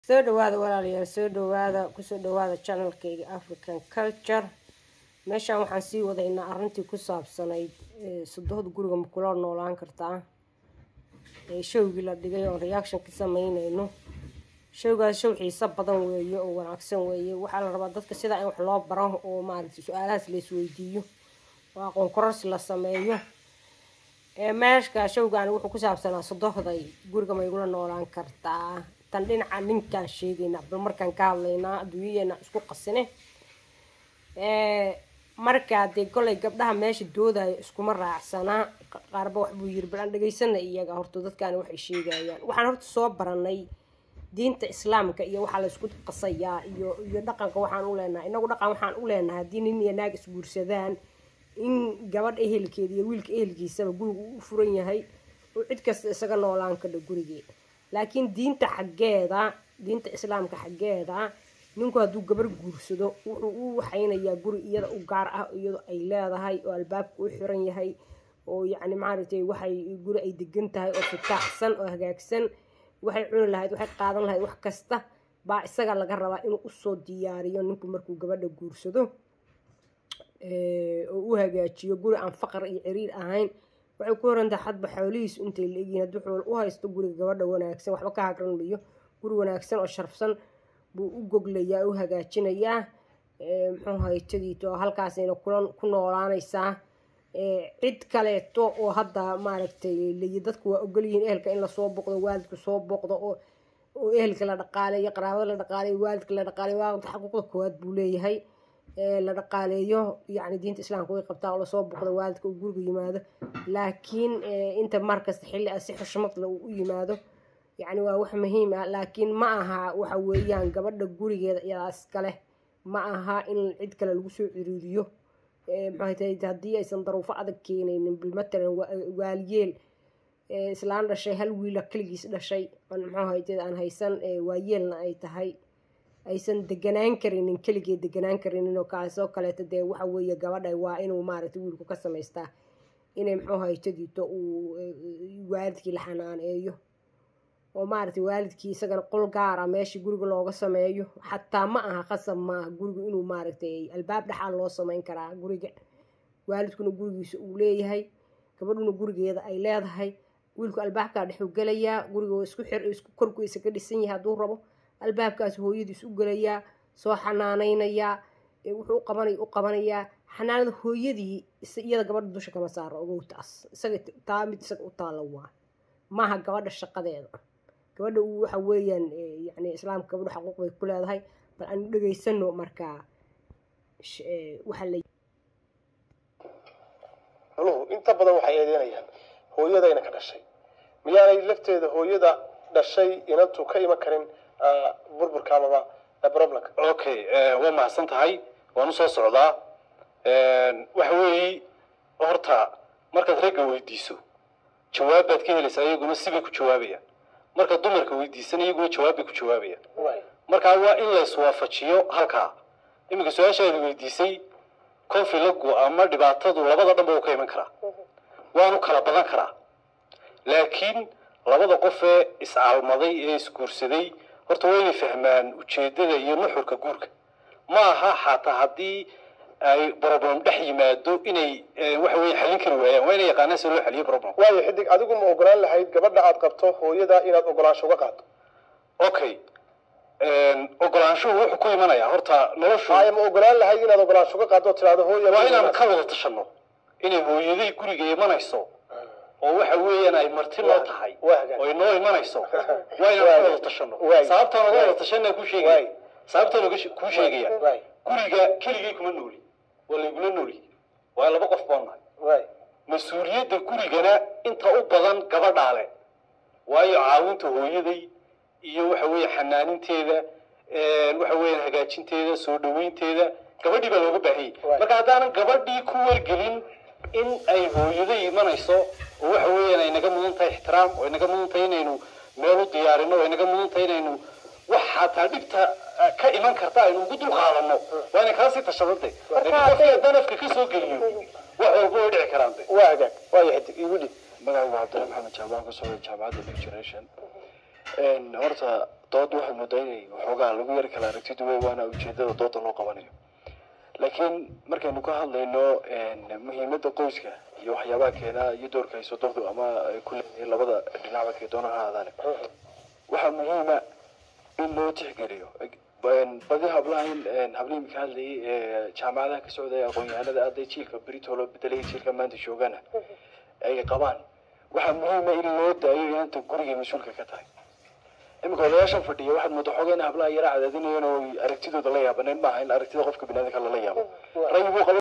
soo dhawaada walaalayaal soo dhawaada kusoo dhawaada channelkayga african culture meeshaan waxaan sii wadaynaa arrintii ku saabsanayd sodohda guriga ma kula noolaan kartaa showgii la dhigay oon reaction ka sameynayno showgaas show xiiso badan weeye oo wanaagsan weeye waxaa la rabaa dadka sidaa in wax loo baro oo maaragtay su-aalahaas la isweydiiyo oo aqoon kororsi la sameeyo meeshka showgaani wuxuu ku saabsanaa sodohday guriga ma igula noolaan kartaa tan dhinaca ninkaan sheegaynaa bal markaan ka hadlaynaa adduunyadeena isku qasine markaa dee golay gabdhaha meesha doodaya iskuma raacsanaa qaarba waxbuu yiri bal aan dhegaysana iyaga horta dadkaani waxay sheegayaan waxaan horta soo baranay diinta islaamka iyo waxaa la isku qasayaa iyo iyo dhaqanka waxaan u leenahay inagu dhaqan waxaan u leenahay haddii nin iyo naag isguursadaan in gabadha ehelkeeda iyo wiilka ehelkiisaba guriga u furan yahay oo cid kasta isaga noolaan kadha gurigee laakiin diinta xaggeeda diinta islaamka xaggeeda ninku hadduu gabar guursado wuxuu u waxaynayaa guri iyada u gaar ah iyadoo ay leedahay oo albaabka u xiran yahay oo yacni maaragtay waxay guri ay degan tahay oo fitaaxsan oo hagaagsan waxay cuni lahayd waxay qaadan lahayd wax kasta baa isaga laga rabaa inuu usoo diyaariyo ninku markuu gabadha guursado oo u hagaajiyo guri aan faqar iyo ciriir ahayn waxay ku horantahay xadba xoolihiisu intay la egyihin haddii xool u haysto guriga gabadha wanaagsan waxba ka hagran mayo guri wanaagsan oo sharfsan buu u goglayaa u hagaajinayaa muxuu haytadiito halkaasayna kula ku noolaanaysaa cid kaleeto oo hadda maaragtay layi dadku waa ogolyihiin ehelka in lasoo boqdo waalidka soo boqdo oo oo ehelka la dhaqaaleeyo qaraabada la dhaqaaleeyo waalidka la dhaqaaleeyo waalidka xaquuqda koowaad buu leeyahay la dhaqaaleeyo yacni diinta islaamka way qabtaa oo lasoo boqdo waalidka uu guriga yimaado laakiin inta markasta xilli ah si xushmadla uu u yimaado yacni waa wax muhiim ah laakiin ma aha waxa weeyaan gabadha gurigeeda iyadaa iskale ma aha in cid kale lagu soo ciriiriyo maxay tahay haddii aysan daruufo adag keenaynin bil matalan waaliyeel islaan dhashay hal wiila keligiis dhashay muxuu hayteed aan haysan waayeelna ay tahay aysan deganaan karinin keligee deganaan karinin oo kaasoo kaleeto dee waxa weeye gabadha waa inuu maaragtay wiilku ka samaystaa inay muxuu haytadiito uu waalidkii la xanaaneeyo oo maaragtay waalidkii isagana qol gaara meeshii guriga looga sameeyo xataa ma aha qasab maaha guriga inuu maaragtay albaab dhexaa loo sameyn karaa guriga waalidkuna gurigiisa uu leeyahay gabadhuna gurigeeda ay leedahay wiilku albaabkaa dhexuu gelayaa guriga isku xir isku korkiisa ka dhisan yahay hadduu rabo albaabkaas hooyadiis u gelayaa soo xanaaneynayaa wuxuu u qabanay u qabanayaa xanaanada hooyadii iyada gabadha dusha kama saaro ogow taas isaga taa mid isaga u taalla waa maaha gabadha shaqadeeda gabadha waxa weeyaan yani islaamka gabadha xaquuq bay ku leedahay bal aanu dhegaysano markaa waxa la nuhu inta badan waxay eedeynayaan hooyadayna ka dhashay miyaanay lafteeda hooyada dhashay inantu ka iman karin burburka amaba problemka okay waa mahadsan tahay waan usoo socdaa waxa weeyi horta markaad ragga weydiiso jawaab baad ka helaysaa iyaguna sibay ku jawaabayaan marka dumarka weydiisan iyaguna jawaab bay ku jawaabayaan markaa waa in la iswaafajiyo halkaa iminka su-aashaadi weydiisay confilagu ama dhibaatadu labada dhanba uu ka iman karaa waanu kala badan karaa laakiin labada qof ee iscaalmaday ee isguursaday horta waa inay fahmaan ujeedada iyo nuxurka guurka ma aha xataa haddii ay problem dhex yimaado inay waxa weye xallin kari waayaan waa inay yaqaanaan si loo xaliyo problem waayo xidig adigu ma ogolaan lahayd gabadha aad qabto hooyada inaad ogolaansho uga qaado okay ogolaanshuhu wuxuu ku imanayaa horta noloshu haya ma ogolaan lahayd inaad ogolaansho uga qaado oo tiraahdo hooya waa inaan ka wada tashano inay hooyaday guriga imanayso oo waxa weeyaan ay marti noo tahay oo inoo imanayso waa inaan ka wada tashano sababtaan oga wada tashana ku sheegaya sababtaan oga kuu sheegaya guriga keligay kuma nooli waa laygula nooli waa laba qof baan nahay mas-uuliyadda gurigana inta u badan gabadhaa le waayo caawinta hooyaday iyo waxa weeye xanaaninteeda waxa weeyaan hagaajinteeda soo dhaweynteeda gabadhii baa looga baahanyay marka haddaanan gabadhii ku wargelin in ay hooyaday imanayso oo waxa weeyaan ay naga mudan tahay ixtiraam oo ay naga mudan tahay inaynu meel u diyaarino oo ay naga mudan tahay inaynu wax xataa dhibta ka iman karta aynu ugu dul qaadano waa inay kala sii tashadantay laakiin qofka danafka ka soo geliyo wax walba way dhici karaan waa hagaag waayo xidig igu dhib magacaygu cabdilla maxamed jaabaan kasoo jaamacadda new generation horta dood waxay moodaa inay waxoogaa lagu yari kala aragti duway waana ujeedada dooda loo qabanayo laakiin markaynu ka hadlayno muhiimadda qoyska iyo waxyaabaha keenaa iyo doorka ay sodoqdu ama ay ku leeyihiin labada dhinacba kay doona ha ahaadaane waxaa muhiima in loo tixgeliyo badi hablahan hablihii mika hadlayay ee jaamacadaha ka socday aqoon-yahanada aday jiilka britolo bedelaya jiilka maanta joogana ay qabaan waxaa muhiima in loo daayo inanta gurigay mas-uulka ka tahay iminka odayaashan fadhiya waxaad mooda xoogaa in hablaha yara cadaadinayaan oo aragtidooda la yaabaneen maaha in aragtida qofka binaadamka lala yaabo ra'yi buu qaba